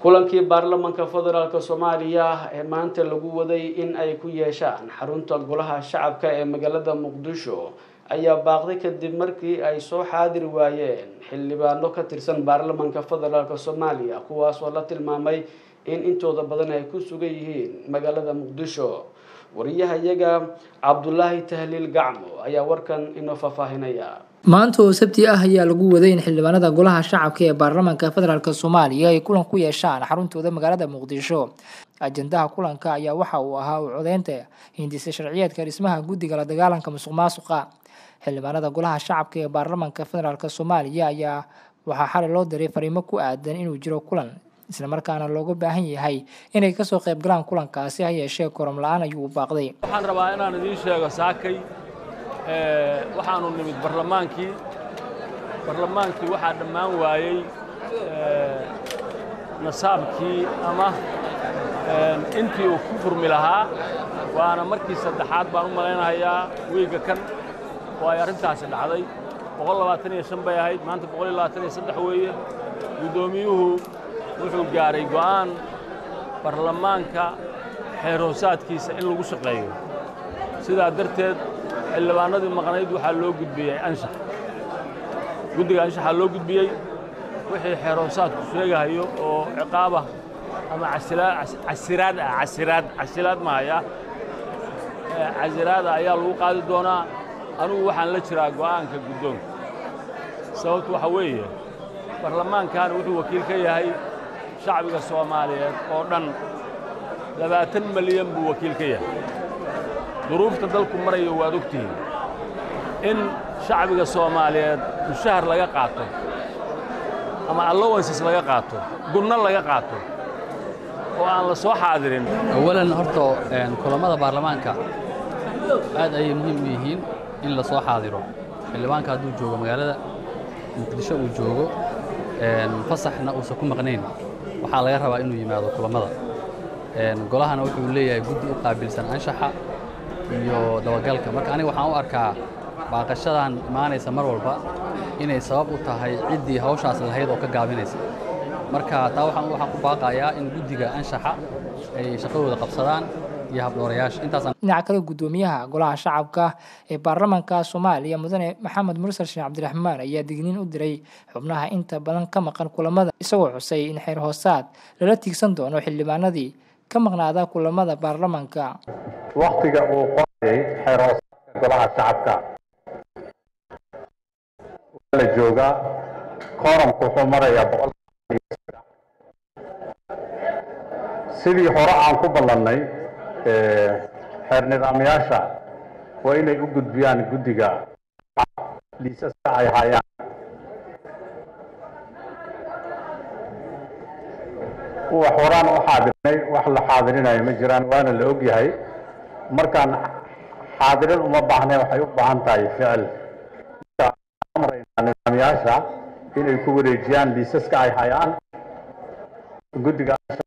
kulankii baarlamanka federaalk soomaaliya ee maanta lagu waday in ay ku yeeshaan xarunta golaha shacabka ee magaalada muqdisho ayaa baaqday kadib markii ay soo xaadiri waayeen xildhibaano ka tirsan baarlamanka federaalk soomaaliya kuwaas oo la tilmaamay in intooda badan ay ku sugan yihiin magaalada muqdisho wariyahayaga cabdulaahi tahliil gacmo ayaa warkan inoo faahfaahinaya maanta oo sabti ah ayaa lagu waday in xildhibaanada golaha shacabka ee baarlamaanka federaalk soomaaliya ay kulan ku yeeshaan xaruntooda magaalada muqdisho ajendaha kulanka ayaa waxa uu ahaa u codeynta hindisa sharciyeedka dhismaha guddiga la dagaalanka musuq maasuqa xildhibaanada golaha shacabka ee baarlamaanka federaalk soomaaliya ayaa waxaa xalay loo diray fariimo ku aadan inuu jiro kulan islamarkaana looga baahan yahay inay kasoo qayb galaan kulankaasi ha yeeshee korom la-aan ayuu baaqday waxaan rabaa inaan idiin sheego saakay waxaanu nimid barlamaankii barlamaankii waxaa dhammaan waayey nasaabkii ama intii uu ku furmi lahaa waana markii saddexaad baan u malaynahayaa wiigga kan oo ay arrintaasi dhacday boqol labaatan iyo shan bay ahayd maanta boqol iyo labaatan iyo saddex weeye guddoomiyuhu wuxuu gaaray go'aan barlamaanka xeer hoosaadkiisa in lagu shaqeeyo sidaa darteed xildhibaanadii maqnayd waxaa loo gudbiyey anshax guddiga anshaxaa loo gudbiyey wixii xeer hoosaadku sheegahayo oo ciqaabah ama casiraad ah casiraad casilaad mahaya casiraada ayaa lagu qaadi doonaa anugu waxaan la jiraa go'aanka guddoonka sababtu waxa weeye barlamaankan wuxuu wakiil ka yahay shacbiga soomaaliyeed oo dhan labaatan malyan buu wakiil ka yahay duruufta dalku marayo waad ogtihiin in shacbiga soomaaliyeed mushahar laga qaato ama allowances laga qaato gunno laga qaato oo aan la soo xaadirin awalan horta kulammada baarlamaanka aad ayay muhiim u yihiin in la soo xaadiro xildhibaanka hadduu joogo magaalada muqdisho uu joogo fasaxna uusan ku maqnayn waxaa laga rabaa inuu yimaado kulammada golahana wuxuu leeyahay guddi u qaabilsan anshaxa iyo dabagalka marka aniga waxaan u arkaa baaqashadan imaanaysa mar walba inay sabab u tahay ciddii hawshaas lahayd oo ka gaabinaysa marka taa waxaan waxaan ku baaqayaa in guddiga anshaxa ay shaqadooda qabsadaan iyo habdhoorayaasha intaasaan dhinaca kale guddoomiyaha golaha shacabka ee baarlamaanka soomaaliya mudane maxamed mursal sheekh cabdiraxmaan ayaa digniin u diray xubnaha inta badan ka maqan kulamada isagoo xusay in xeer hoosaad lala tiigsan doono xildhibaanadii ka maqnaada kulamada baarlamaanka waktiga uu qorayay xeer hoosaadka golaha shacabka waa la joogaa kooramku wuxuu marayaa boqol sidii hore aan ku ballannay xeer nidaamyaasha waa inay u gudbiyaan guddiga liisaska ay hayaan wax horaan u xaadirnay wax la xaadirinayo ma jiraan waana la og yahay markaan xaadirin uma baahnayn waxay u baahan tahay ficil amraynaa nidaamyaasha inay ku wareejiyaan liisaska ay hayaan guddiga